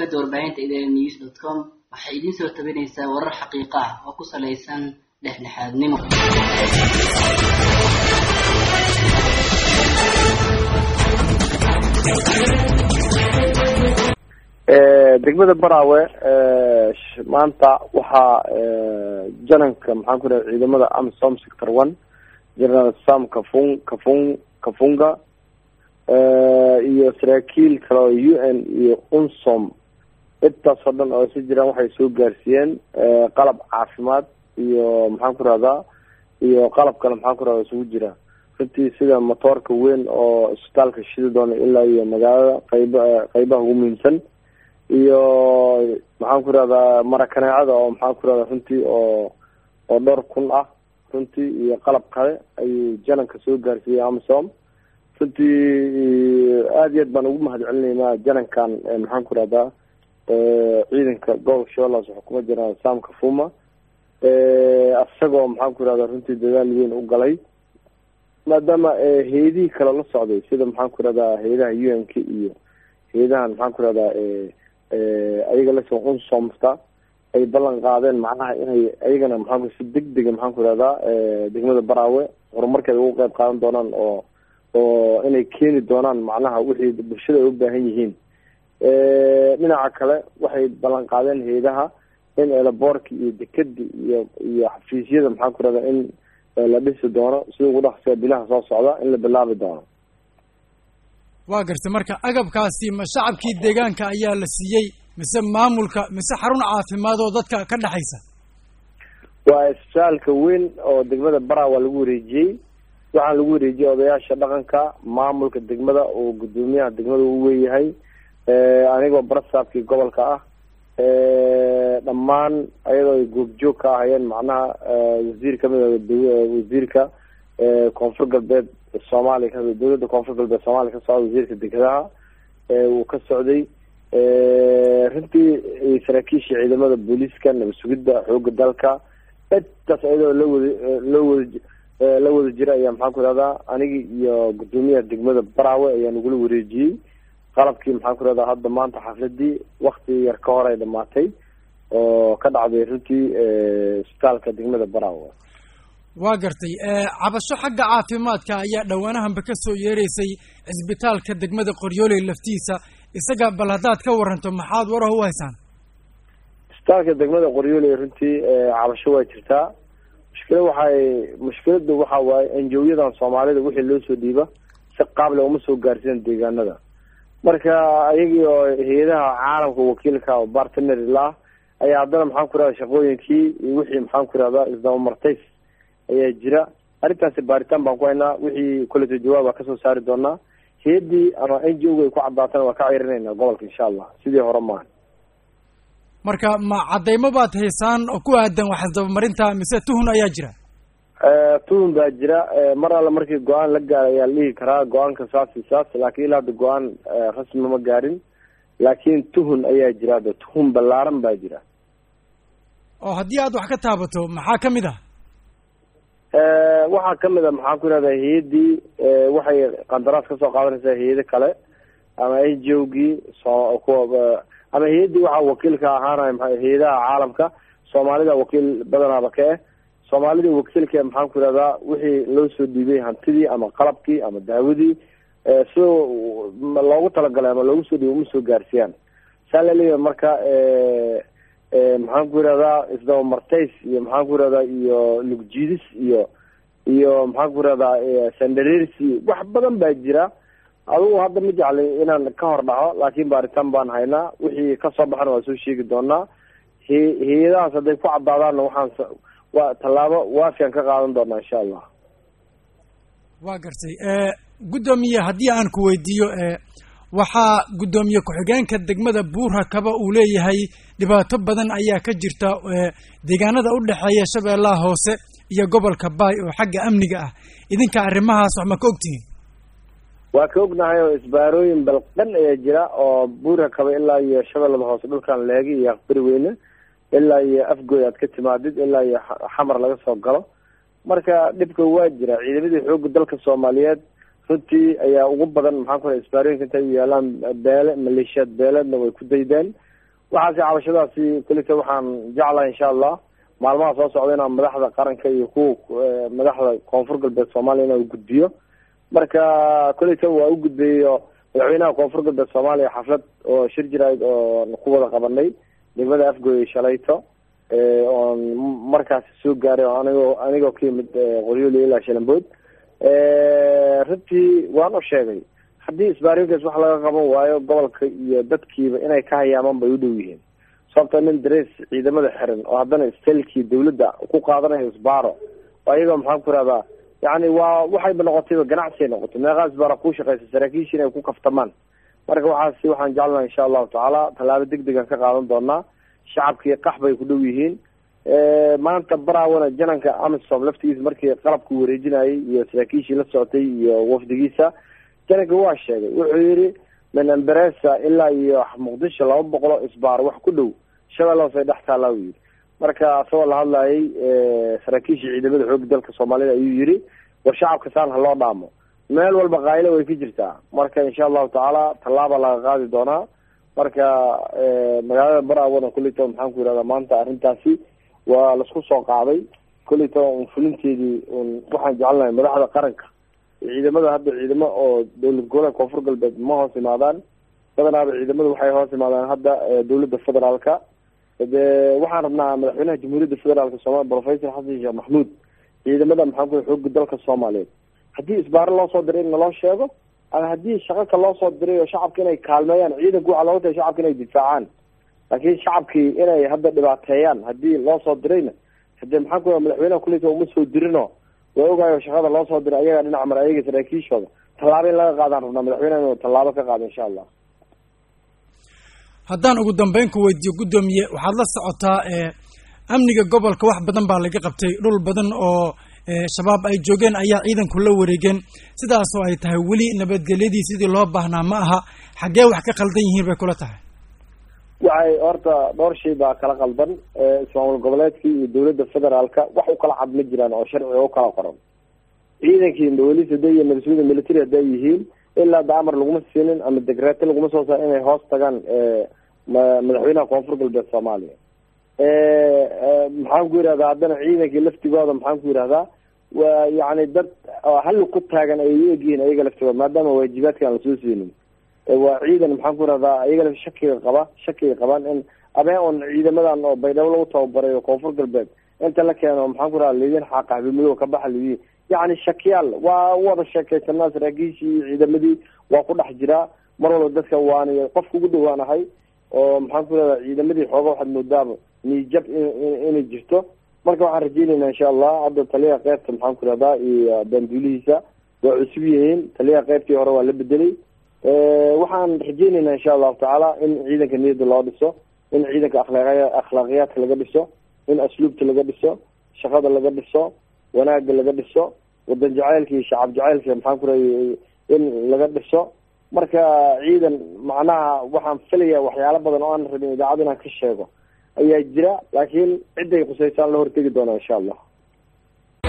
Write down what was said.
shabakada warbaahinta idn news dot com waxay idiin soo tabinaysaa warar xaqiiqo ah oo ku salaysan dhexdhexaadnimo degmada baraawe maanta waxaa jananka maxaan ku raha ciidamada amsom sector one general sam kafun kafun kafunga iyo saraakiil kale oo u n iyo unsom intaas oo dhan oo isa jiraan waxay soo gaarsiiyeen qalab caafimaad iyo maxaan ku rahdaa iyo qalab kale maxaan ku rahda isugu jira runtii sida motoorka weyn oo isbitaalka shidi doona ilaa iyo magaalada qayba qaybaha ugu muhiimsan iyo maxaan ku rahdaa marakaneecada oo maxaan ku rahdaa runtii oo oo dhowr kun ah runtii iyo qalab kale ayuu jananka soo gaarsiiyey amsom runtii aada iyo aad baan ugu mahad celinaynaa janankan maxaan ku rahdaa ciidanka gobolka shabeellaas xukuma jiraan sam kafuma isagoo maxaan ku rahdaa runtii dadaal weyn u galay maadaama hay-adihii kale la socday sida maxaan ku rahdaa hay-adaha u n k iyo hay-adahan maxaan ku rahdaa ayaga lasoo unsomta ay ballan qaadeen macnaha inay ayagana maxaa si deg dega maxaan ku rahdaa degmada baraawe horumarkeeda ugu qeyb qaadan doonaan oo oo inay keeni doonaan macnaha wixii bulshada ay u baahan yihiin dhinaca kale waxay ballan qaadeen hay-adaha in elaboorki iyo dekedi iyo iyo xafiisyada maxaan ku rahdaa in la dhisi doono sida ugu dhaqsiga bilaha soo socda in la bilaabi doono waa gartay marka agabkaasi ma shacabkii deegaanka ayaa la siiyey mise maamulka mise xarun caafimaad oo dadka ka dhexaysa waa isbitaalka weyn oo degmada bara waa lagu wareejiyey waxaan lagu wareejiyey odayaasha dhaqanka maamulka degmada oo guddoomiyaha degmada u weeyahay anigoo barasaabkii gobolka ah dhammaan ayadoo ay goobjoog ka ahayeen macnaha wasiir kamid a wasiirka koonfur galbeed soomaaliya ka dowladda koonfur galbeed soomaaliya ka socda wasiirka dekedaha uu ka socday runtii saraakiisha ciidamada booliiska nabad sugidda xooga dalka intaas ayadoo la wada loo wada la wada jira ayaa maxaan ku rahdaa anigi iyo guddoomiyaha degmada baraawe ayaa nagula wareejiyey qalabkii maxaan ku rahdaa hadda maanta xafladii wakti yar ka hor ay dhamaatay oo ka dhacday runtii isbitaalka degmada baraawe waa gartay cabasho xagga caafimaadka ayaa dhowaanahanba ka soo yeereysay cisbitaalka degmada qoryooley laftiisa isaga bal haddaad ka waranto maxaad waraha u haysaan isbitaalka degmada qoryooley runtii cabasho waa jirtaa mushkila waxay mushkilada waxa waaye enjoyadan soomaalida wixii loo soo dhiiba si qaable uma soo gaarsiin deegaanada marka ayagii oo hay-adaha caalamka wakiilka oo bartner lah ayaa haddana maxaan ku rahda shaqooyinkii iyo wixii maxaan ku rahdaa isdabamartays ayaa jira arrintaasi baaritaan baan ku haynaa wixii koleto jawaaba kasoo saari doonaa hay-addii ama n g o ay ku caddaatana waa ka cirinayna gobolka insha allah sidii hore maaha marka ma caddaymo baad haysaan oo ku aadan wax isdabamarinta mise tuhun ayaa jira tuhun baa jira mar alle markii go-aan la gaara ayaa la dhihi karaa go-aanka saas iyo saas laakiin ilaa hadda go-aan rasmi ma gaarin laakiin tuhun ayaa jira hadda tuhun ballaaran baa jira oo haddii aad wax ka taabato maxaa kamid ah waxaa kamid a maxaan ku irahdaa hay-addii waxay qandaraas kasoo qaadanaysaa hay-ado kale ama n g o gii so kuwa ama hay-addii waxaa wakiilka ahaanaya maa hay-adaha caalamka soomaalida wakiil badanaaba ka eh soomaalida wakiilka maxaan ku irahdaa wixii loo soo dhiibay hantidii ama qalabkii ama daawadii sida loogu talagalay ama loogu soo dhiibay uma soo gaarsiiyaan saa laleeyahay marka maxaan ku irahdaa isdabamartays iyo maxaan ku irahdaa iyo lugjiidis iyo iyo maxaan ku irahdaa sandareersi wax badan baa jira adugu hadda ma jeclay inaan ka hor dhaco laakiin baaritaan baan haynaa wixii kasoo baxana waa soo sheegi doonaa he hay-adahaas hadday ku caddaadaanna waxaan waa tallaabo waafian ka qaadan doonaa insha allah waa gartay guddoomiye haddii aan ku weydiiyo waxaa guddoomiye ku-xigeenka degmada buurhakaba uu leeyahay dhibaato badan ayaa ka jirta deegaanada u dhexeeya shabeellaha hoose iyo gobolka baay oo xagga amniga ah idinka arrimahaas wax ma ka ogtihiin waa ka ognahay oo isbaarooyin balqan ayaa jira oo buurhakaba ilaa iyo shabeellada hoose dhulkan leegi iyo aqbari weyne ilaa iyo afgoy aad ka timaadid ilaa iyo xamar laga soo galo marka dhibka waa jira ciidamadii xoogga dalka soomaaliyeed runtii ayaa ugu badan maxaan ku raa isbaarooyinka intay u yaalaan beele maleeshiyaad beeleedna way ku daydeen waxaasi cabashadaasi kulita waxaan jeclahay insha allah maalmaha soo socda inaan madaxda qaranka iyo kuwa madaxda koonfur galbeed soomaaliya inaan gudbiyo marka kulita waa u gudbeeyo madaxweynaha koonfur galbeed soomaaliya xaflad oo shir jirayd oon ku wada qabanay degmada afgooye shalayto oon markaasi soo gaaray oo anigoo anigoo ka yimid qoryooli ilaa shalambood runtii waan u sheegay haddii isbaarooyinkaas wax laga qaban waayo gobolka iyo dadkiiba inay ka hayaamaan bay u dhow yihiin sababta nin darees ciidamada xiran oo haddana stelkii dawladda ku qaadanayo isbaaro oo ayagoo maxaan ku rahdaa yani waa waxayba noqotayba ganacsi ay noqotay meeqaa isbaara ku shaqeysa saraakiisha inay ku kaftamaan marka waxaasi waxaan jeclana insha allahu tacaala tallaabo deg degan ka qaadan doonaa shacabkii qax bay ku dhow yihiin maanta baraawana jananka amisom laftigiisa markii qalabku wareejinayay iyo saraakiishii la socotay iyo wafdigiisa jananka waa sheegay wuxuu yihi min amberesa ilaa iyo muqdisho laba boqolo isbaar wax ku dhow shabeelle hoose dhex taallaa u yihi marka asagoo la hadlayay saraakiishii ciidamada xooga dalka soomaalida ayuu yihi war shacabka saan haloo dhaamo meel walba kaayilo way ka jirtaa marka insha allahu tacaala tallaaba laga qaadi doonaa marka magaalada baraawana kulito maxaan ku yihahdaa maanta arrintaasi waa laisku soo qaaday kulito un fulinteedii un waxaan jecelnahay madaxda qaranka ciidamada hadda ciidamo oo dowlad goboleed koonfur galbeed ma hoos imaadaan badanaaba ciidamadu waxay hoos imaadaan hadda dowladda federaalka de waxaan rabnaa madaxweynaha jamhuuriyadda federaalka soomaliya professor xasan sheekh maxmuud ciidamada maxaan ku xooga dalka soomaaliyeed haddii isbaaro loo soo diray in naloo sheego ama haddii shaqaka loo soo diray oo shacabka inay kaalmeeyaan ciidanku waxaa looga tahay shacabka inay difaacaan laakiin shacabkii inay hadda dhibaateeyaan haddii loo soo dirayna hadee maxaan ku madaxweynaha kulita uma soo dirino waa ogaayo shaqada loo soo diray ayagaa dhinac mara ayaga saraakiishooda tallaabo in laga qaadaan rabnaa madaxweyneha inuu tallaabo ka qaado insha allah haddaan ugu dambeyn ku weydiiyo guddoomiye waxaad la socotaa amniga gobolka wax badan baa laga qabtay dhul badan oo shabaab ay joogeen ayaa ciidanku la wareegeen sidaasoo ay tahay weli nabadgelyadii sidii loo baahnaa ma aha xaggee wax ka qaldan yihiin bay kula tahay waxay horta dhowr shay baa kala qaldan ismaamul goboleedkii iyo dowladda federaalka wax u kala cad ma jiraan oo sharciga u kala qoran ciidankii bolis haday iyo nabaswada military hadday yihiin ilaa da amar laguma siinin ama degreeto laguma soo saar inay hoos tagaan madaxweynaha koonfur galbeed soomaaliya maxaan ku yihahdaa haddana ciidankii laftigooda maxaan ku yihahdaa waa yani dad halli ku taagan ay u egyihiin ayaga laftigooda maadaama waajibaadka aan lasoo siinin waa ciidan maxaan ku yihahdaa ayaga shakiga qaba shakiga qabaan in abeen un ciidamadan oo baydhabo lagu tababaray oo koonfur galbeed inta la keeno maxaan ku yihahda lidin xaaqa habimadow ka baxa lidiin yacni shakiyaal waa wada sheekaysanaa saraakiishii iyo ciidamadii waa ku dhex jiraa mar walba dadka waani qofka ugu dhawaanahay oo maxaan ku yihahdaa ciidamadii xooga waxaad moodaaba niijab inay jirto marka waxaan rajeyneynaa insha allah hadda taliyaha qeybta maxaan ku yihahdaa iyo baanduulihiisa waa cusub yihiin taliyaha qeybtii hore waa la bedelay waxaan rajeyneynaa insha allahu tacaala in ciidanka niyadda loo dhiso in ciidanka akhlaaqya akhlaaqiyaadka laga dhiso in asluubta laga dhiso shaqada laga dhiso wanaagga laga dhiso wadan jaceylka iyo shacab jaceylka maxaan ku rahay in laga dhiso marka ciidan macnaha waxaan filaya waxyaalo badan oo aan rabin idaacad inaan ka sheego ayaa jira laakiin ciday qusaysaan la hortegi doonaa insha allah